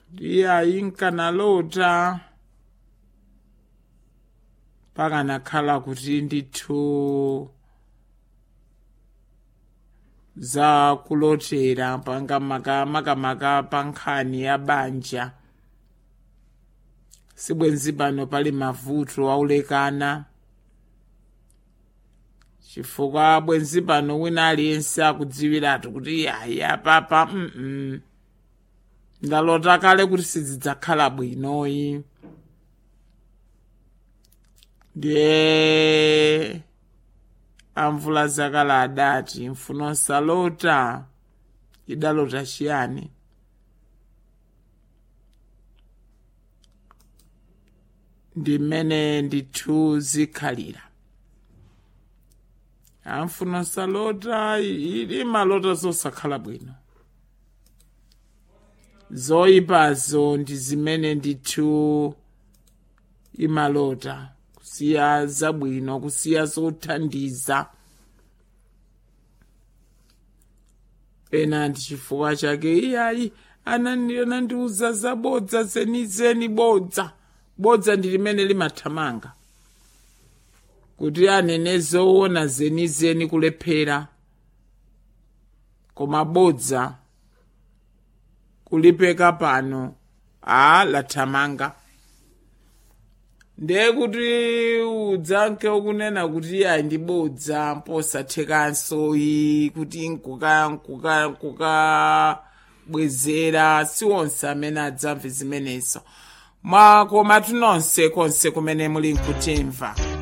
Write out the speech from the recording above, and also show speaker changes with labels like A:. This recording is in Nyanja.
A: ndiye ayinkanalota pakanakhala kuti ndithu za kulotera pangamaka makamaka pa nkhani ya banja sibwenzi pano pali mavuto aulekana chifukwa bwenzi pano wina aliyense akudziwiratu kuti yayi apapa mm ndalota kale kuti sizidzakhala bwinoyi ndiye amvula zakala adati mfuno osalota idalota chiyani ndi mmene ndithu zikhalira amfuno osalota imalota zosakhala bwino zoyipazo ndi zimene ndithu imalota kusiya zabwino kusiya zothandiza ena ndi chifukwa chake iyayi anandiuza zabodza zenizeni bodza bodza ndi limene limathamanga kuti anene zoona zenizeni kulephera koma bodza kulipeka pano a lathamanga ndiye kuti udzanke ukunena kuti ayi ndibodza mposathekanso iyi kuti nkukabwezera si onse amene adzamve zimenezo mwa koma tinonse konse kumene muli nkutimva